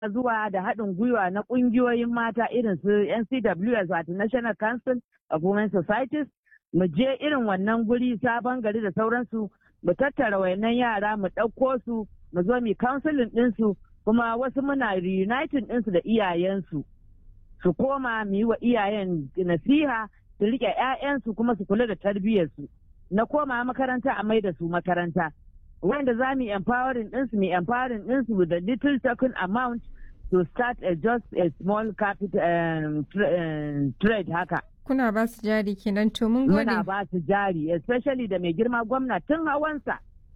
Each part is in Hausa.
zuwa da haɗin gwiwa na ƙungiyoyin mata irin su NCWS wato National Council of Women Societies mu je irin wannan guri sabon gari da sauransu mu tattara wayannan yara mu ɗauko su mu zo mu counseling ɗinsu kuma wasu muna reuniting ɗinsu da iyayensu su koma mu yi wa iyayen nasiha su riƙe 'ya'yansu kuma su kula da tarbiyyarsu na koma makaranta a mai da su makaranta wanda za mu empowering ɗinsu mu empowering ɗinsu with a little token amount to start a just a small capital um, um, trade haka. Kuna ba su jari kenan to mun gode. Muna ba su jari especially da mai girma gwamna tun hawansa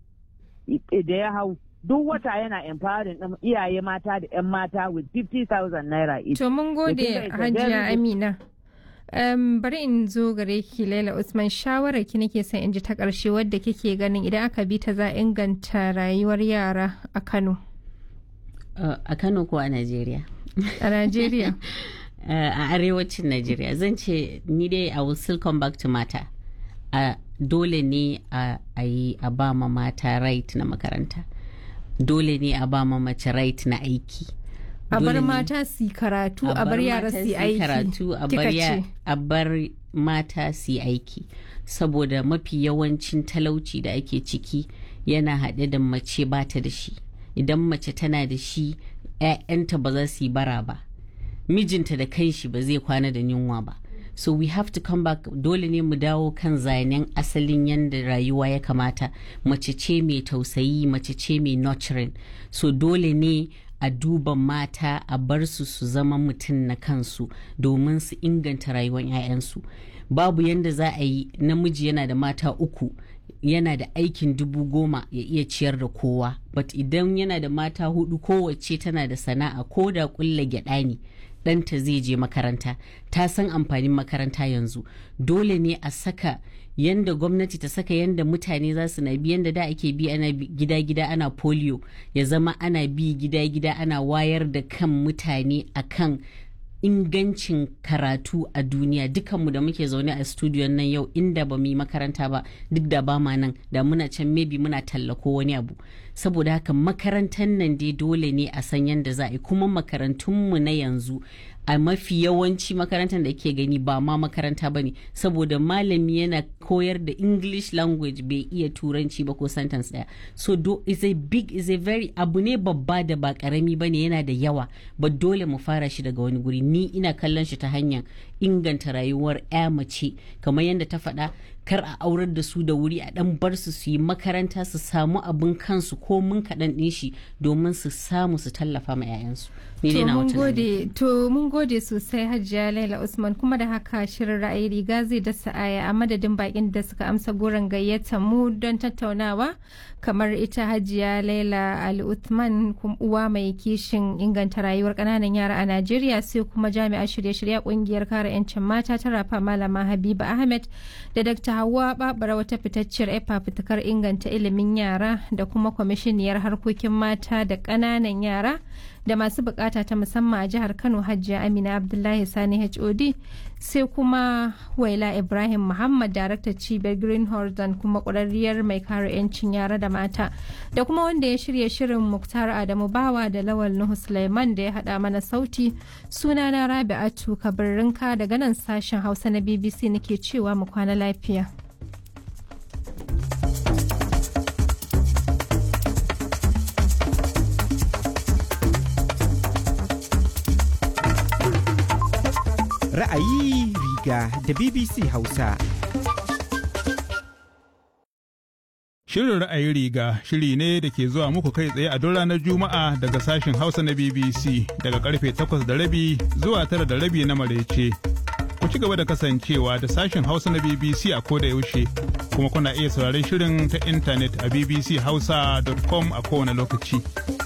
da ya hau duk wata yana empowering ɗin iyaye mata da 'yan mata with 50,000 naira each. To mun gode Hajiya Amina. Um, bari in zo gare ki Laila Usman shawarar ki nake son in ji ta ƙarshe wadda kike ganin idan aka bi ta za inganta rayuwar yara a Kano. Uh, a Kano ko a Najeriya? A Najeriya. uh, a arewacin Najeriya zan ce ni dai I will still come back to mata. Uh, dole ne a yi a ba ma mata right na makaranta. Dole ne a ba ma mace right na aiki. a bar mata su karatu a bar yara su aiki karatu a bar mata su aiki saboda mafi yawancin talauci da ake ciki yana haɗe da mace bata da shi idan mace tana da shi 'ya'yanta ba za su yi bara ba mijinta da kanshi ba zai kwana da yunwa ba so we have to come back dole ne mu dawo kan zanen asalin yadda rayuwa ya kamata mace ce mai tausayi mace ce mai nurturing so dole ne a duba mata a bar su su zama mutum na kansu domin su inganta rayuwar 'ya'yansu babu yadda za a yi namiji yana da mata uku yana da aikin dubu goma ya iya ciyar da kowa but idan yana da mata hudu kowace tana da sana'a ko da kulla gyada ne ɗanta zai je makaranta ta san amfanin makaranta yanzu dole ne a saka yanda gwamnati ta saka yanda mutane za su na bi yanda da ake bi ana gida-gida ana polio ya zama ana bi gida-gida ana wayar da kan mutane akan ingancin karatu a duniya dukanmu da muke zaune a studiyon nan yau inda ba mu yi makaranta ba duk da ba ma nan da muna can maybe muna tallako wani abu saboda haka makarantar nan dai dole ne a san yadda za a yi kuma makarantunmu na yanzu a mafi yawanci makarantar da ke gani ba ma makaranta ba ne saboda malami yana koyar da english language bai iya turanci ba ko sentence daya so do is a big is a very abu ne babba da ba karami ba ne yana da yawa ba dole mu fara shi daga wani guri ni ina kallon shi ta hanyar inganta rayuwar ya mace kamar yadda ta faɗa kar a aurar da su da wuri a dan bar su su yi makaranta su samu abin kansu ko mun kaɗan ɗin shi domin su samu su tallafa ma 'ya'yansu. To mun gode sosai Hajiya Laila Usman kuma da haka shirin ra'ayi riga zai dasa aya a madadin bakin da suka amsa goron gayyata mu don tattaunawa kamar ita Hajiya Laila Ali Uthman uwa mai kishin inganta rayuwar ƙananan yara a Najeriya sai kuma jami'a shirye-shirye kungiyar kare 'yancin mata ta rafa Malama Habiba Ahmed da Dr. Hauwa Babara wata fitacciyar efa fitakar inganta ilimin yara da kuma kwamishiniyar harkokin mata da ƙananan yara da masu bukata ta musamman a jihar Kano Hajiya Amina Abdullahi Sani HOD sai kuma Waila Ibrahim Muhammad daraktar cibiyar Green Horizon kuma ƙwararriyar mai kare 'yancin yara da mata da kuma wanda ya shirya shirin Muktar Adamu Bawa da Lawal Nuhu Sulaiman da ya haɗa mana sauti sunana Rabi'atu Kabirrinka daga nan sashen Hausa na BBC nake cewa mu kwana lafiya. Ra'ayi riga da BBC Hausa. Shirin ra'ayi riga shiri ne da ke zuwa muku kai tsaye a duk ranar Juma'a daga sashen Hausa na BBC daga karfe takwas da rabi zuwa tara da rabi na marece. Ku ci gaba da kasancewa da sashen Hausa na BBC a koda yaushe kuma kuna iya sauraron shirin ta intanet a bbchausa.com a kowane lokaci.